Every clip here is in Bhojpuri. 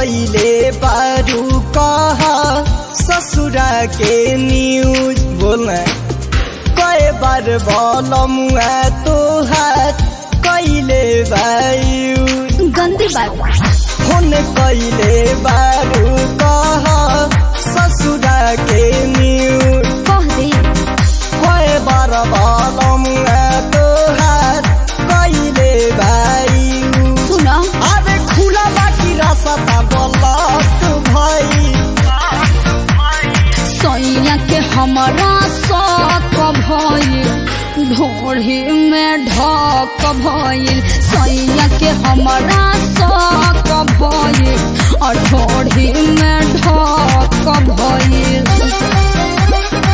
कैले बारू कहा ससुरा के न्यूज बोलना कई बार बोलमुआ तोहार कैले बायू गंदी बात हुन कैले बारू कहा ससुरा के न्यूज कह दे कई बार बोलमुआ तोहार कैले बायू सुन अरे खुला बाकी रास्ता बोलत भाई सैया के हमारा शौक भइल ढोढ़ी में ढक भइल सैया के हमारा शौक भइल और ढोढ़ी में ढक भइल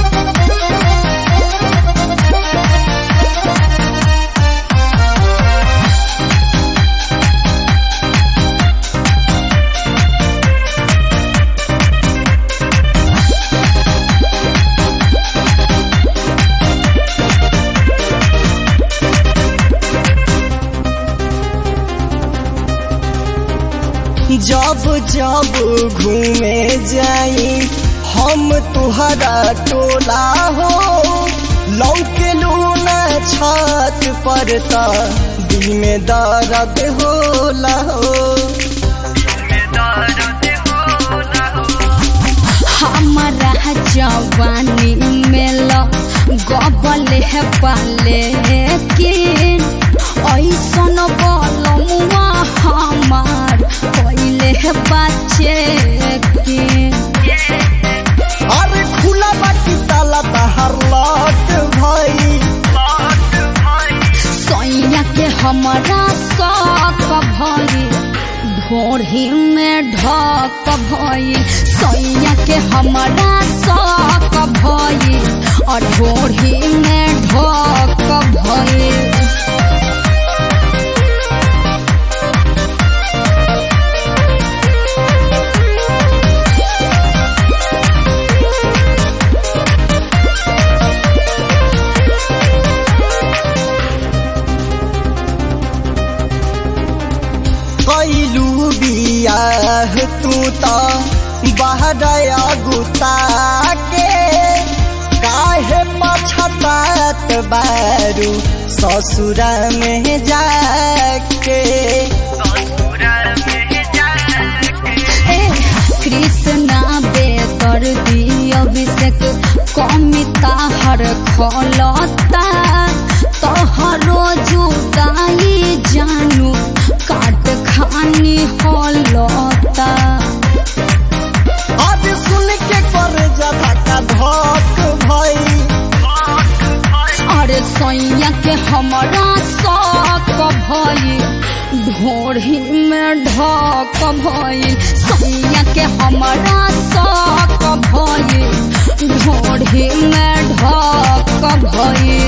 जब जब घूमे जाई हम तुहरा टोला हो लौके लूना छत पर त दिल में दर्द होला हो हमारा जवानी में ल गबल है पाले के ऐसन बलमुआ हमार पहले है बच्चे के अरे खुला बाकी ताला तहर लट भाई सैया के हमारा शौक भइल ढोढ़ी में ढक भइल सैया के हमारा शौक भइल और ढोढ़ी में ढक भइल कैलू बियाह तू त बहरया गुता के काहे पछतात बारू ससुरा में जाके ए, कृष्णा बेकर दी अभिषेक कमिता हर खलता तोहरो जुदाई जानू काट खानी हलता आज सुन के कर जता का धक भई अरे सैया के हमारा शौक भइल ढोढ़ी में ढक भइल सैया के हमारा शौक भइल ढोढ़ी में ढक भइल